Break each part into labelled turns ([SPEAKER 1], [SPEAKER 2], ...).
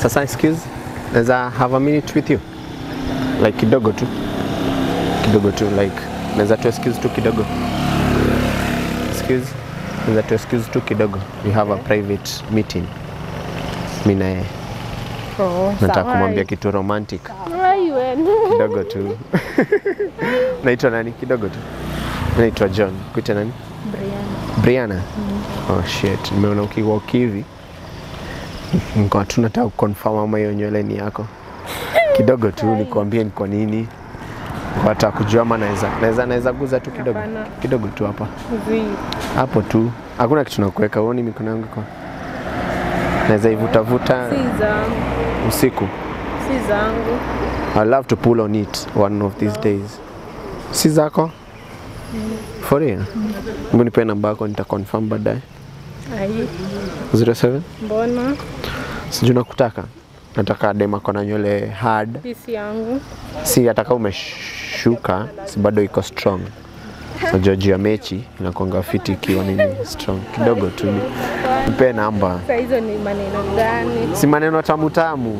[SPEAKER 1] Sasa excuse, naweza have a minute with you? Like kidogo tu. Kidogo tu like naweza tu excuse tu kidogo. Excuse. Naweza tu excuse tu kidogo. We have a private meeting. Mimi na yeye.
[SPEAKER 2] Oh,
[SPEAKER 1] Nataka
[SPEAKER 2] sawa.
[SPEAKER 1] kumwambia kitu romantic.
[SPEAKER 2] Ai, wewe.
[SPEAKER 1] Kidogo tu. Naitwa nani? Kidogo tu. Naitwa John. Kuita nani?
[SPEAKER 2] Brian.
[SPEAKER 1] Brianna. Oh shit, nimeona ukiwalk hivi. Niko tu nataka kuconfirm ama hiyo nywele ni yako. Kidogo tu nikwambie ni kwa nini. Hata kujua ama naweza naweza naweza guza tu kidogo.
[SPEAKER 2] Hapana.
[SPEAKER 1] Kidogo tu hapa.
[SPEAKER 2] Zi.
[SPEAKER 1] Hapo tu. Hakuna kitu nakuweka. Uone mikono yangu iko. Naweza ivuta vuta
[SPEAKER 2] Si zangu.
[SPEAKER 1] usiku.
[SPEAKER 2] Si zangu.
[SPEAKER 1] I love to pull on it one of these days. Si zako? For real? Hebu nipe namba yako nita confirm baadaye.
[SPEAKER 2] Ai.
[SPEAKER 1] 07
[SPEAKER 2] Mbona?
[SPEAKER 1] sijui nakutaka nataka dema kona nywele hard
[SPEAKER 2] Pisi yangu.
[SPEAKER 1] si ataka umeshuka si bado iko strong najua juu ya mechi inakonga fiti ikiwa nini strong kidogo tu mpe namba
[SPEAKER 2] Sasa hizo ni maneno gani?
[SPEAKER 1] si maneno tamu tamu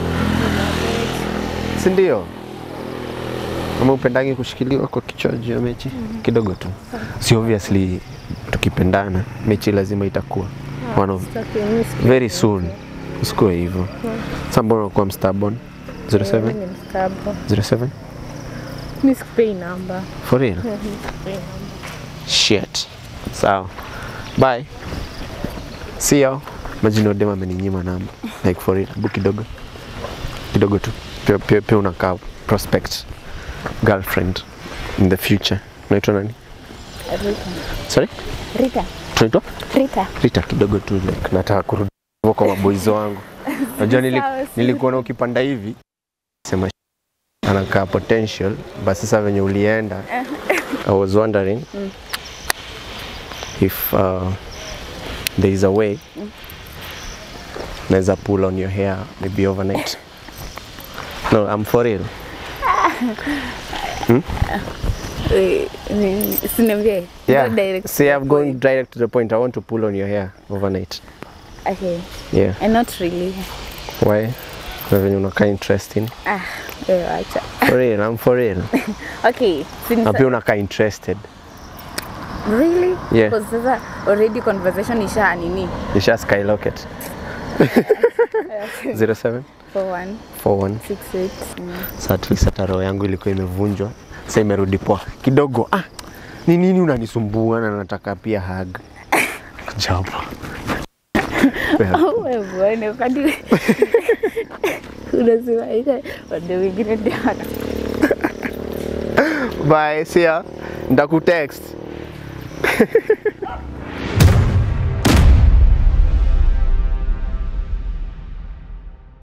[SPEAKER 1] si ndio ama upendangi kushikiliwa kwa kichwa juu ya mechi kidogo tu si obviously tukipendana mechi lazima itakuwa one of
[SPEAKER 2] Sitaki mimi siku-
[SPEAKER 1] very soon usikuwe hivyo sa mbona unakuwa mstubborn 07
[SPEAKER 2] Mimi ni mstabo.
[SPEAKER 1] 07
[SPEAKER 2] Mimi sikupei namba.
[SPEAKER 1] for real
[SPEAKER 2] Mimi sikupei namba.
[SPEAKER 1] shit sawa bye see you majini odema ameninyima namba like for real bu kidogo kidogo tu pia, pia, pia unakaa prospect girlfriend in the future unaitwa nani
[SPEAKER 2] Rita.
[SPEAKER 1] sorry
[SPEAKER 2] Rita.
[SPEAKER 1] tunaitwa
[SPEAKER 2] Rita.
[SPEAKER 1] Rita kidogo tu like nataka kurudi hivyo kwa maboizo wangu unajua nili,
[SPEAKER 2] Sawa, si-
[SPEAKER 1] nilikuona ukipanda hivi sema "Sh- anakaa potential but sasa venye ulienda I was wondering if uh, there is a way naweza pull on your hair maybe overnight no I'm for real
[SPEAKER 2] Eh, ni- Usiniambie.
[SPEAKER 1] yeah
[SPEAKER 2] Go direct
[SPEAKER 1] see
[SPEAKER 2] to
[SPEAKER 1] I've
[SPEAKER 2] the
[SPEAKER 1] gone
[SPEAKER 2] point.
[SPEAKER 1] direct to the point I want to pull on your hair overnight
[SPEAKER 2] Okay.
[SPEAKER 1] yeah
[SPEAKER 2] And not really.
[SPEAKER 1] why na venye unakaa interesting
[SPEAKER 2] Ah, wewe acha.
[SPEAKER 1] for real I'm for real
[SPEAKER 2] Okay. Since
[SPEAKER 1] na pia unakaa interested
[SPEAKER 2] Really?
[SPEAKER 1] Yeah.
[SPEAKER 2] Because sasa already conversation isha nini?
[SPEAKER 1] Isha skyrocket 07
[SPEAKER 2] For one,
[SPEAKER 1] 41
[SPEAKER 2] six, eight. Mm.
[SPEAKER 1] Sasa at least hata roho yangu ilikuwa imevunjwa, sasa imerudi poa kidogo. Ah, ni nini unanisumbua na nataka pia hug japo
[SPEAKER 2] Au wewe bwana, wakati unasema hivi, wade wengine ndio wana
[SPEAKER 1] Bye, see ya. Ndakutext.